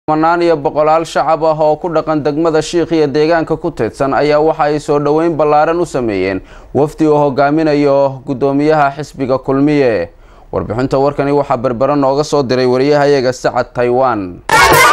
kumanaan iyo boqolaal shacab ah oo ku dhaqan degmada shiikh iyo deegaanka ku teedsan ayaa waxa ay soo dhoweyn ballaaran u sameeyeen wafdi uu hogaaminayo guddoomiyaha xisbiga kulmiye warbixinta warkani waxaa berbera nooga soo diray wariyahayaga sacad taiwan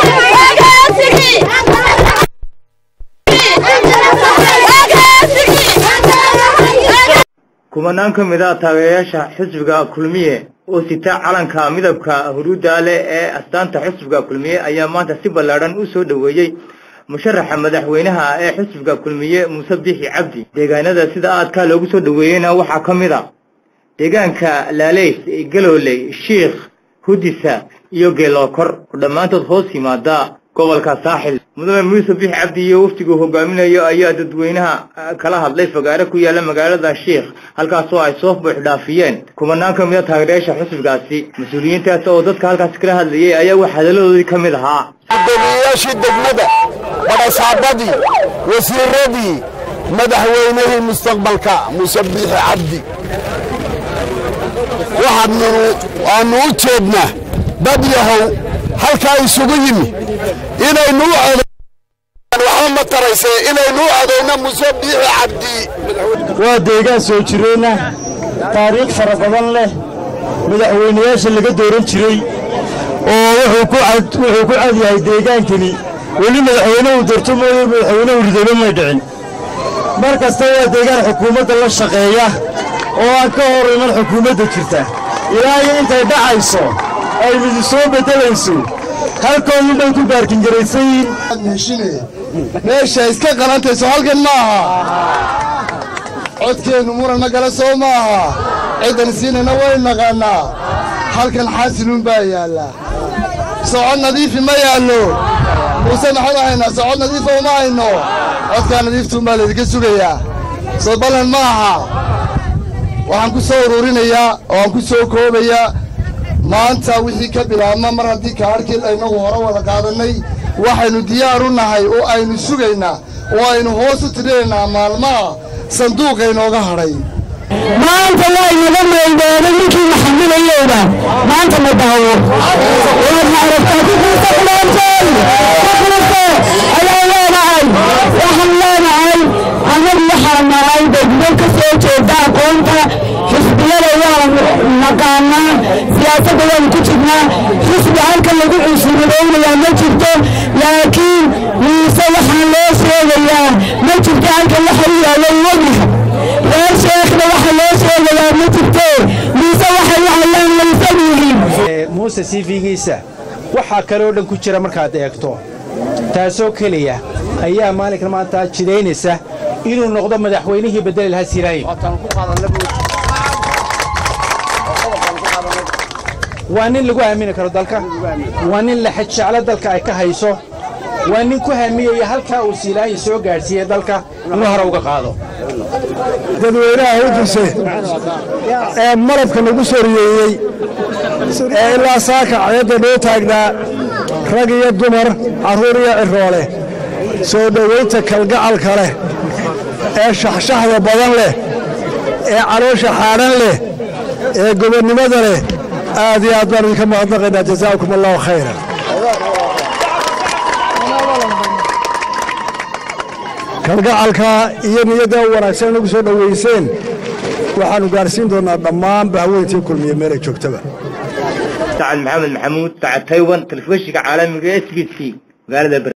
kumanaan ka mid a taageerayaasha xisbiga kulmiye oo sita calanka midabka huruudda leh ee astaanta xisbiga kulmiye ayaa maanta si ballaadhan u soo dhoweeyey musharaxa madaxweynaha ee xisbiga kulmiye muuse biixi cabdi deegaanada sida aadka loogu soo dhoweeyeyna waxaa ka mid a deegaanka laaleys galooley shiikh hudisa iyo geelookor oo dhammaantood hoos yimaada gobolka saaxil mudane muuse biixi cabdi iyo waftiguu hogaaminayo ayaa dadweynaha kala hadlay fagaare ku yaala magaalada shiikh halkaasoo ay soo buux dhaafiyeen kumanaan ka mid a taageerayaasha xisbigaasi mas-uuliyiintaas oo dadka halkaasi kala hadlayay ayaa wax hadaladoodii ka mid ahaa gudoomiyeyaashii degmada badhasaabadii wasiiradii madaxweynihii mustaqbalka muuse biixi cabdi waxaadnu waannu u jeednaa dad yahow halkaa isugu yimi inaynu u waxba ma tarayse inaynu u codayno muuse biixi cabdi waa deegaan soo jireenna taariikh fara badan leh madaxweynayaasha laga dooran jiray oo wuxuu ku cad yahay deegaankani weli madaxweyne uu doorto mooye madaxweyne uu ridoobe may dhicin mar kasta waa deegaan xukuumadda la shaqeeya oo aan ka hor iman xukuumadda jirta ilaa iyo intay dhacayso ay midi soo beddelayso halkoodii dhan ku baarkingaraysayiin meesha iska qalantayso halkan ma aha codkeennu muranna gale soo ma aha ciddan siinayna way naqaannaa halkan xaasiluun baa yaallaa socod nadiifi ma yaallo muuse maxaanu haynaa socod nadiifa uma hayno codkaa nadiiftuun baa laydinka sugayaa soo ballan ma aha waxaan ku soo ururinayaa oo aan ku soo koobayaa maanta wixii ka bilaabma mar haddii kaadhkii aynagu hore wada qaadannay waxaynu diyaar u nahay oo aynu sugaynaa oo aynu hoos u tirinaynaa maalmaha sanduuqa inooga hadhay maanta waa inaga meeldooday ninkii maxamilayowda maanta ma daawo waadna aragtaa kukuusa kuleentay kukuusa ayaa leenahay waxaan leenahay annagu waxaa nahay degmo ka soo jeeda aqoonta xisbiyada waa naqaanaa siyaasadda waanu ku jirnaa xisbi halkan lagu cusubadaynayaa ma jirto laakiin muuse waxaa loo sheegayaa ma jirto halkan waxa u yaalla wognaha reer sheekhna waxa loo sheegayaa ma jirto muuse waxay waxayaan laysan yihiin muuse siifigiisa waxaa kaloo dhan ku jira markaad eegto taasoo keliya ayaa maalinkan maanta jidaynaysa inuu noqdo madaxweynihii bedeli lahaa siraayi waa nin lagu aamini karo dalka waa nin laxajeclo dalka ay ka hayso waa nin ku haamiyaya halkaa uu siilaayi soo gaadhsiiyey dalka inuu hore uga qaado dadweynaha hudise ee malabka lagu soriyeeyey ee ilaa saaka cayadda noo taagnaa rag iyo dumar carruur iyo ciroole soo dhowaynta kalgacalka leh ee shaxshaxda badan leh ee caloosha xaadhan leh ee gobonnimada leh aad iyo aad baan idinka mahadnaqaynaa jazaakum allahu khayra kalgacalka iyo niyadda u wanaagsan inagu soo dhowayseen waxaannu gaadhsiin doonnaa dhammaan bahweyntii kulmiye meelay joogtaba sacad maxamed maxamuud sacad taywan telefishinka caalamiga s b c magaalada